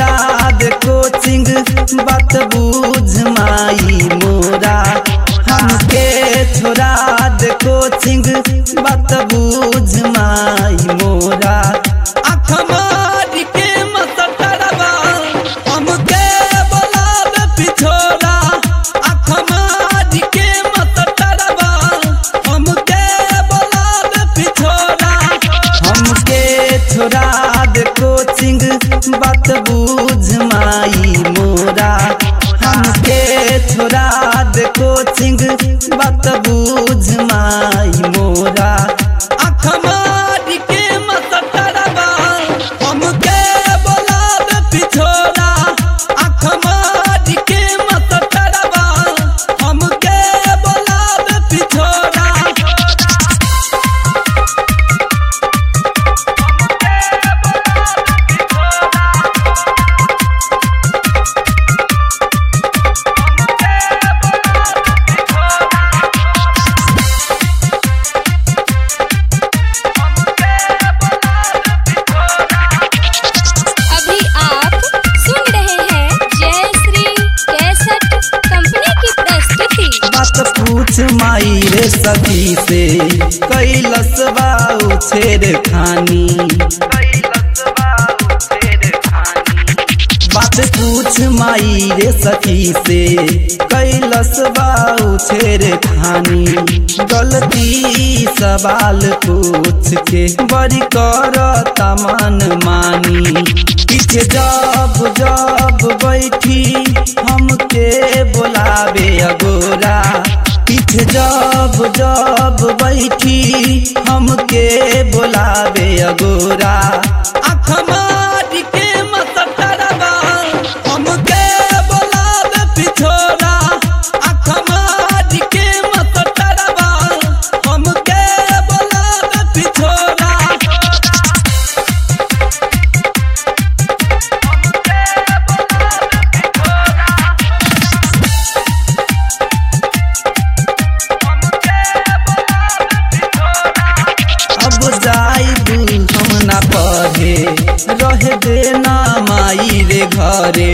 छोड़ा दे कोचिंग बात बुझ माई मोरा हमके छोड़ा दे कोचिंग बात बुझ माई मोरा आँख मारी के मसटरवा हमके बोलावे पिछोरा आँख मारी के मसटरवा हमके बोलावे पिछोरा हमके छोड़ा दे कोचिंग बात बुझ माई मोरा हमके छोड़ा दे कोचिंग बात बुझ माई मोरा आँख मारी के मसटरवा हमके बोलावे पिछोरा आँख मारी के मसटरवा हमके बोलावे पिछोरा अभी आप सुन रहे हैं जय श्री कैसेट कंपनी की प्रस्तुति बात पूछ माई रे सखी से कैलस बाऊ छेड़ खानी बात पूछ माई रे सखी से कैलस बाऊ छेड़ खानी गलती सवाल पूछ के बड़ी कर तमन मानी पीछे जब जब बैठी हमके बोलावे अगोरा पीछे जब जब बैठी हमके बोलावे अगोरा आँख मारी के मसटरवा हमके बोलावे पिछोरा आँख मारी के मसटरवा हमके बोलावे पिछोरा अब जाइब हम ना पढ़े रह देना माई रे घरे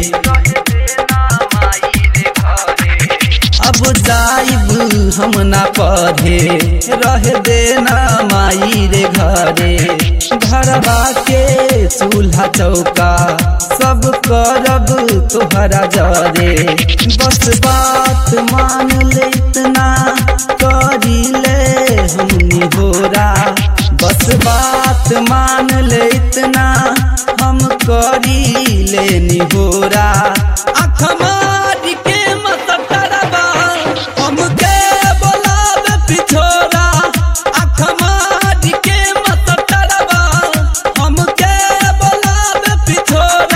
अब जाइब हम ना पढ़े रह देना माई रे घरे घरवा के चूल्हा चौका सब करब तोहरा जरे बस बात मान ले इतना करी ले हमनी होरा बस बात मान ले इतना हम करी ले निहोरा आँख मारी के मसटरवा हमके बोलावे पिछोरा आँख मारी के मसटरवा हमके बोलावे पिछोरा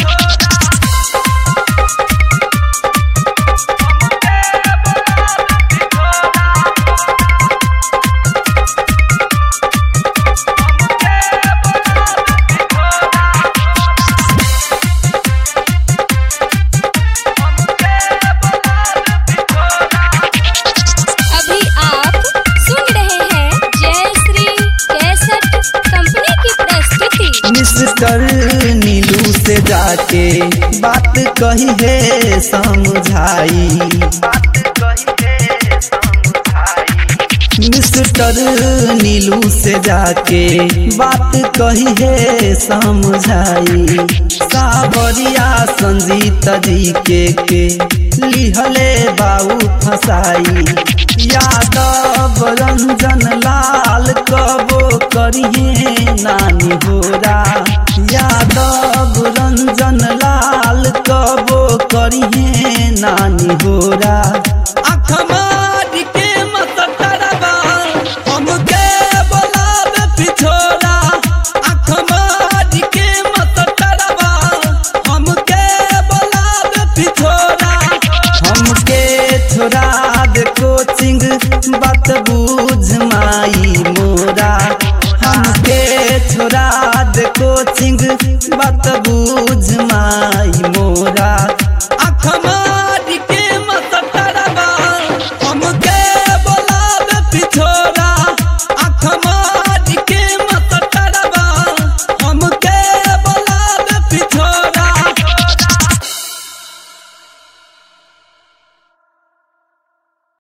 अभी आप सुन रहे हैं जय श्री कैसेट कंपनी की प्रस्तुति मिस्टर नीलू से जाके बात कही है समझाई मिस्टर नीलू से जाके बात कही है समझाई सावरिया संजीत जी के के लिहले बाऊ फसाई यादव रंजन लाल कबो करिए नानी होरा यादव रंजन